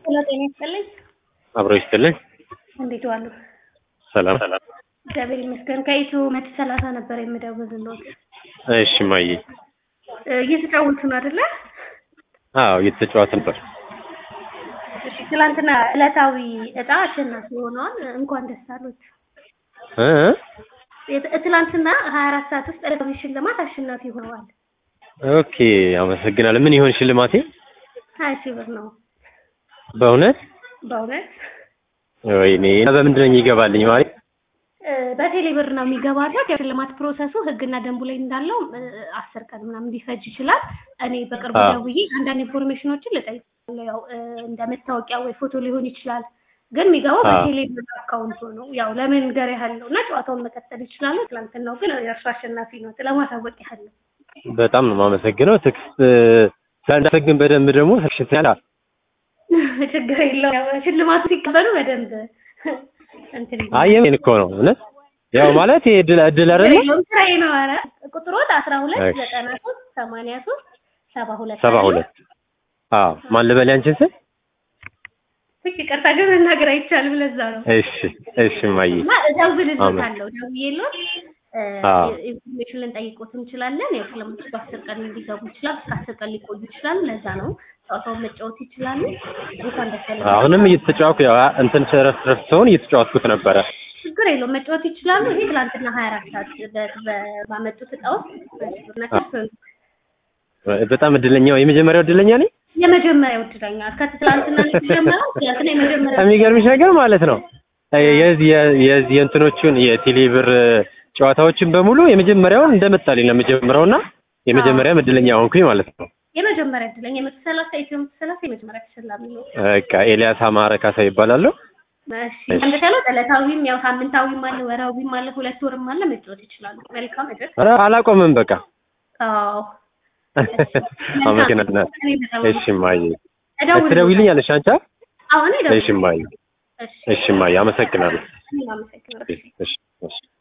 ሄሎ ጤና ይስጥልኝ። አብሮ ይስጥልኝ። እንዴት ዋሉ? ሰላም። እግዚአብሔር ይመስገን። ከኢትዮ መቶ ሰላሳ ነበር የምደውልልዎት። እሺ ማዬ። እ እየተጫወቱ ነው አይደለ? አዎ እየተጫወተ ነበር። እሺ ትላንትና ዕለታዊ እጣ አሸናፊ ሆነዋል። እንኳን ደስ አሉት። እ የት- ትላንትና ሀያ አራት ሰዓት ውስጥ ዕለታዊ ሽልማት አሸናፊ ሆነዋል። ኦኬ አመሰግናለሁ። ምን ይሆን ሽልማቴ? ሀያ ሺህ ብር ነው በእውነት በእውነት ወይኔ እና በምንድን ነው የሚገባልኝ ማለት? እ በቴሌ ብር ነው የሚገባለት። የሽልማት ፕሮሰሱ ህግና ደንቡ ላይ እንዳለው እ አስር ቀን ምናምን ሊፈጅ ይችላል። እኔ በቅርቡ አዎ። ደውዬ አንዳንድ ኢንፎርሜሽኖችን ልጠይቃለሁ። ያው እ እንደ መታወቂያ ወይ ፎቶ ሊሆን ይችላል። ግን የሚገባው አዎ። በቴሌ ብር አካውንቱ ነው። ያው ለመንገር ያህል ነው እና ጨዋታውን መቀጠል ይችላሉ። ትላንትናው ግን የእርሱ አሸናፊ ነው። ለማሳወቅ ያህል ነው። በጣም ነው የማመሰግነው። ትክስ ሳንዳሰግን በደንብ ደግሞ ተሽታላ ችግር የለውም። ያው ሽልማቱ ሲቀበሉ በደንብ እንትን ይላል። አየን እኮ ነው እውነት። ያው ማለት ይሄ እድል እድል አይደለ? የለውም ስራዬ ነው። ኧረ ቁጥሮት አስራ ሁለት እሺ። ዘጠና ሶስት ሰማንያ ሶስት ሰባ ሁለት ሰባ ሁለት አዎ። ማን ልበል ያንቺን ስም? ይቅርታ ግን መናገር አይቻልም። ለዛ ነው እሺ እሺ ማዬ። እና እደውልልዎታለሁ። ደውዬልዎት እ አዎ። ኢንፎርሜሽን ልንጠይቅዎት እንችላለን። ያው ስለምትች በአስር ቀን ሊገቡ ይችላል። እስከ አስር ቀን ሊቆዩ ይችላሉ። ለዛ ነው ጨዋታውን መጫወት ይችላሉ። እንኳን ደስ ያላችሁ። አሁንም እየተጫወትኩ ያው እንትን ረፍት ረፍት ሰውን እየተጫወትኩት ነበረ። ችግር የለውም መጫወት ይችላሉ። ይሄ ትላንትና ሀያ አራት ሰዓት በ- በ- ባመጡት እጣ ውስጥ ናቸው። በጣም እድለኛው የመጀመሪያው እድለኛ ነኝ። የመጀመሪያው እድለኛ ከትላንትና ነው የተጀመረው። ትላንትና የመጀመሪያው የሚገርምሽ ነገር ማለት ነው የዚህ የዚህ የእንትኖቹን የቴሌብር ጨዋታዎችን በሙሉ የመጀመሪያውን እንደመጣልኝ ነው የመጀመሪያው እና የመጀመሪያ እድለኛ ሆንኩኝ ማለት ነው። የመጀመሪያ እድለኛ የመቶ ሰላሳ ኢትዮ መቶ ሰላሳ የመጀመሪያ ተሸላሚ ነው። በቃ ኤልያስ አማረ ካሳ ይባላለሁ። እሺ እንደተለው ዕለታዊም ያው ሳምንታዊም አለ ወራዊም አለ ሁለት ወርም አለ መጫወት ይችላሉ። መልካም እድል። ኧረ አላቆምም በቃ አዎ አመሰግናለሁ። እሺ ማዬ እደውልልዎታለሁ። ትደውይልኛለሽ አንቺ? አሁን እሺ ማዬ እሺ እሺ ማዬ አመሰግናለሁ። እኔም አመሰግናለሁ። እሺ እሺ